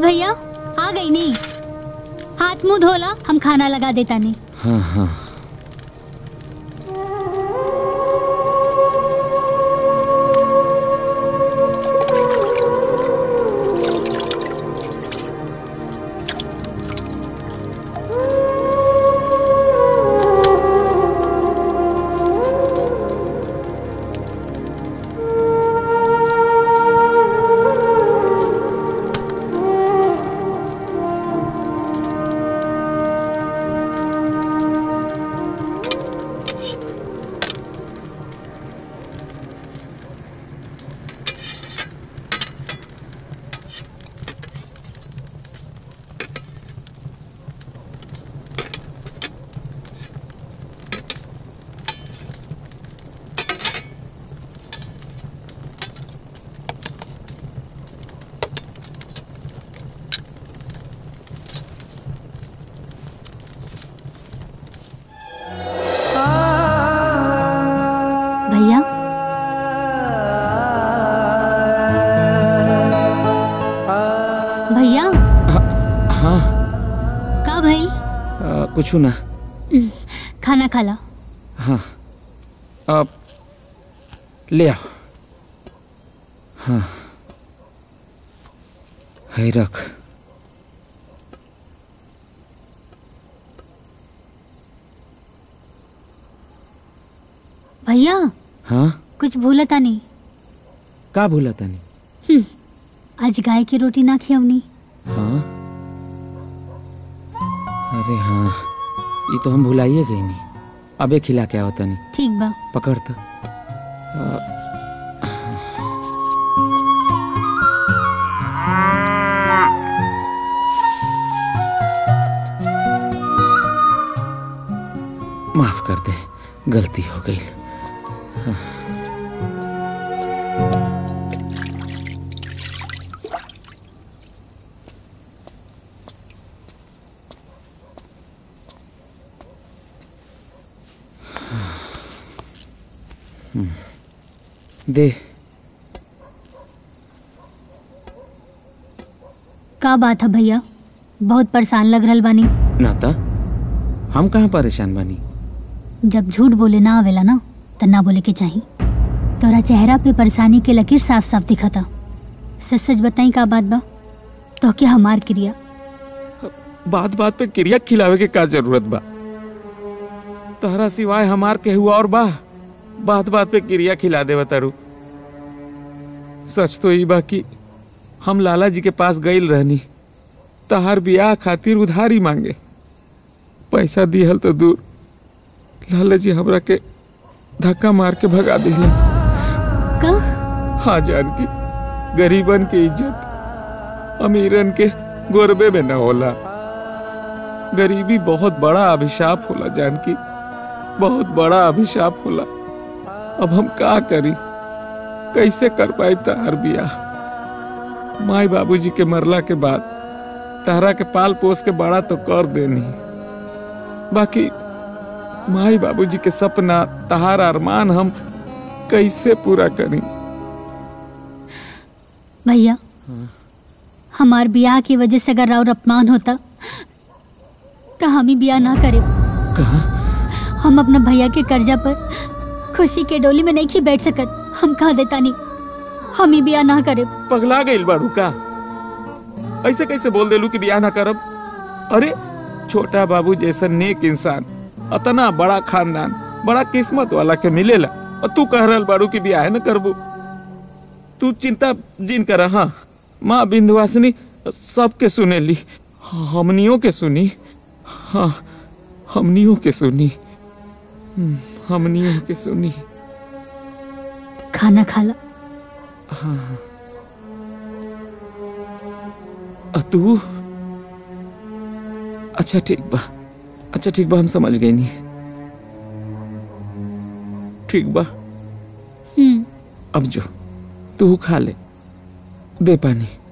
भैया आ गई नहीं हाथ मुंह धोला हम खाना लगा देता नहीं हाँ हाँ भैया भैया हाँ का भाई आ, कुछ ना खाना खा ला हाँ अब ले आओ हाँ है रख भैया हाँ कुछ भूलता नहीं का भूला तनी हम्म, आज गाय की रोटी ना खियवनी हाँ अरे हाँ ये तो हम भुलाइए गई नहीं अबे खिला के आओ तनी ठीक बा पकड़ तो आ, माफ कर दे गलती हो गई हाँ। हम्म। दे का बात है भैया बहुत परेशान लग रहल बानी नाता हम कहाँ परेशान बानी जब झूठ बोले ना आवेला ना त ना बोले के चाही तोरा चेहरा पे परेशानी के लकीर साफ साफ दिखता सच सच बताई का बात बा तो क्या हमार क्रिया बात बात पे क्रिया खिलावे के का जरूरत बा तहरा सिवाय हमार के हुआ और बा बात बात पे क्रिया खिला दे तारू सच तो ई बा कि हम लाला जी के पास गईल रहनी तहार बियाह खातिर उधारी मांगे पैसा दिहल तो दूर लाला जी हमरा के धक्का मार के भगा दिले का हाँ जानकी गरीबन के इज्जत अमीरन के गोरबे में न होला गरीबी बहुत बड़ा अभिशाप होला जानकी बहुत बड़ा अभिशाप होला अब हम का करी कैसे कर पाई तार बियाह माई बाबूजी के मरला के बाद तारा के पाल पोस के बड़ा तो कर देनी बाकी माई बाबूजी के सपना तहार अरमान हम कैसे पूरा करी भैया हमार ब्याह की वजह से अगर राउर अपमान होता तो हम ही ब्याह ना करे कहा हम अपना भैया के कर्जा पर खुशी के डोली में नहीं खी बैठ सकत हम कहा देता नहीं हम ही ब्याह ना करे पगला गईल बाड़ू का ऐसे कैसे बोल देलू कि बियाह ना करब अरे छोटा बाबू जैसा नेक इंसान अतना बड़ा खानदान बड़ा किस्मत वाला के मिलेला और तू कह रहल बाड़ू कि बियाह न करबू तू चिंता जिन कर हाँ माँ बिंदुवासिनी सबके सुनेली हमनियों के सुनी हाँ हमनियों के सुनी हम्म, हमनियों के सुनी खाना खा ला हाँ आ तू अच्छा ठीक बा अच्छा ठीक बा हम समझ गए नहीं ठीक बा हम्म अब जो तू खा ले दे पानी